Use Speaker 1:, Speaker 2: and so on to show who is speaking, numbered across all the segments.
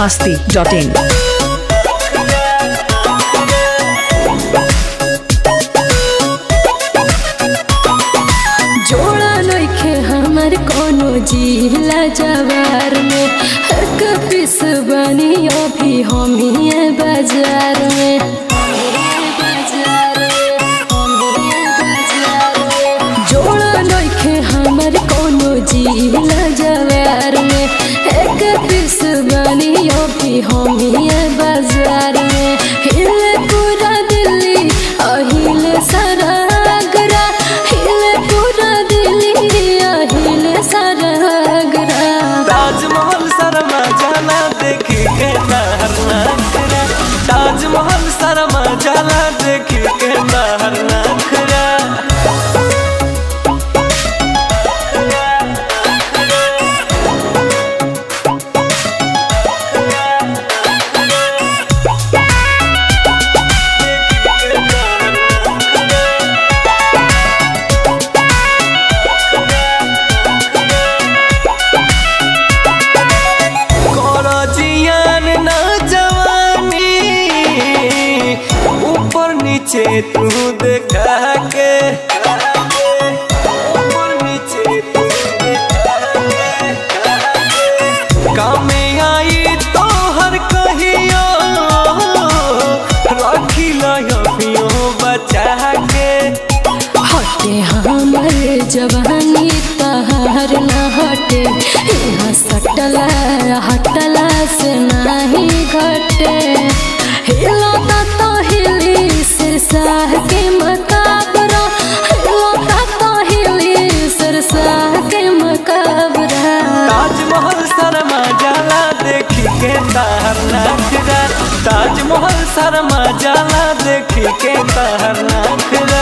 Speaker 1: masti.in.
Speaker 2: जोड़ा नइखे हमर कोनो जिला जवार में हक पिस बनी अभी हमिए बाजार में जोड़ा नइखे हमर कोनो जिला जवार में एक पिस बनी अभी हमिए बाजार में हिले पूरा दिल्ली अहिले सारा आगरा हिले पूरा दिल्ली अहिले सारा आगरा
Speaker 3: ताजमहल शर्मा जाला देखी के नहर नखरा ताजमहल शर्मा जाला देखी के नहर नखरा करो जियान ना जवानी ऊपर नीचे तू देखा के ऊपर नीचे तू देखा के कामे आई तो हर कहियो रखी लयो बचा के
Speaker 2: हटे हमर जवानी तहार न हटे यहाँ सटला हटला से नहीं घटे हिलता तो हिली सिरसाह के मकाबरा हिलता तो हिली सिरसाह के मकाबरा
Speaker 3: ताजमहल शर्मा जाला देखी के तार नखरा ताजमहल शर्मा जाला देखी के तार नखरा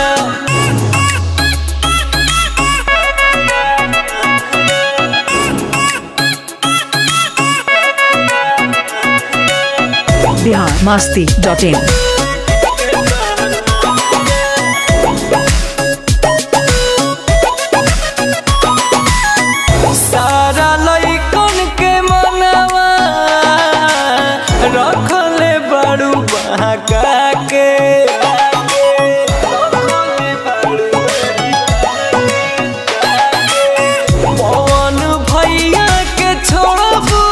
Speaker 1: Bihar masti.in.
Speaker 3: सारा लइकन के मनवा रखले बड़ू बहका के पवन भैया के छोड़बू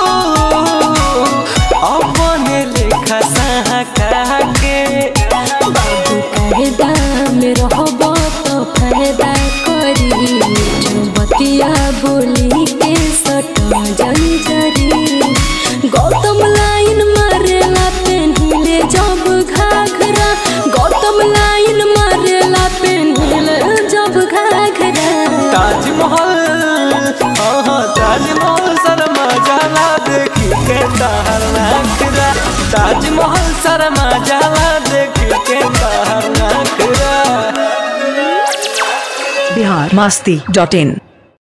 Speaker 3: अपने लेखा सहका के
Speaker 2: बाबू कायदा में रहब तो फायदा करी जो बतिया बोली के सटा जंजरी गौतम लाइन मारेला पेन्हिले जब घाघरा गौतम लाइन मारेला पेन्हिले जब घाघरा
Speaker 3: ताजमहल हाँ हाँ ताजमहल शर्मा जाला देखी के तार नखरा ताजमहल शर्मा जाला देखी के तार नखरा
Speaker 1: Bihar masti.in.